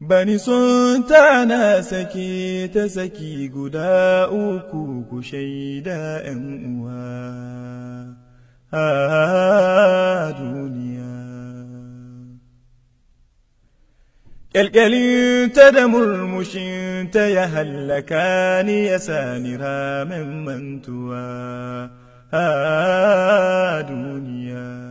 Bani sun tana sake ta saki guda uku ku shaida ’yan uwa a duniya. Ƙyalƙyalinta da murmushinta ya hallaka ni ya sani ramen mantuwa a duniya.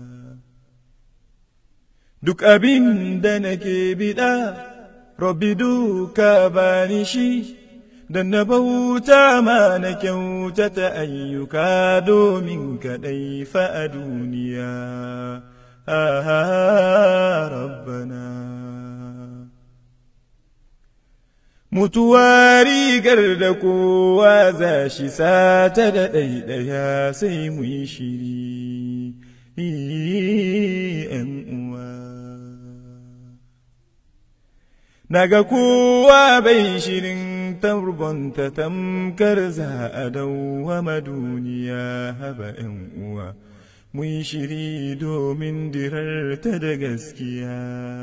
Duk abin da nake biɗa, Rabbi duka bani shi, da na bauta ma na kyautata ayyuka domin kaɗai fa a duniya. Ah, Rabbana. Mutuwa rigar da kowa za shi sata da ɗaiɗaya sai mu yi shiri, ‘yan uwa. Naga kowa bai shirin turbonta tamkar za a dawwama duniya haba ‘yan uwa, mu yi shiri domin dirarta da gaskiya.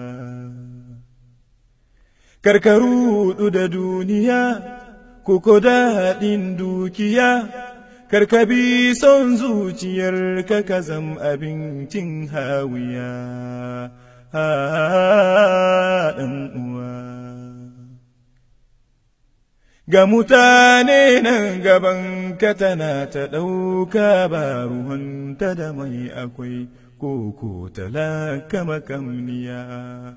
Karkaru da duniya, kuko daɗin dukiya, karkabi son zuciyar ka ka zam abincin hawiya. ɗan uwa. Ga mutane nan gaban ka tana ta ɗauka ba ruhunta da mai akwai koko talaka makamniya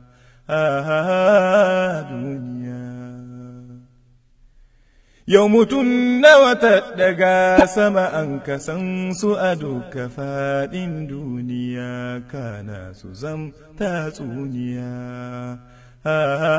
a duniya. Yau mutum nawa ta daga sama an kasan su a duka faɗin duniya kana su zam tatsuniya a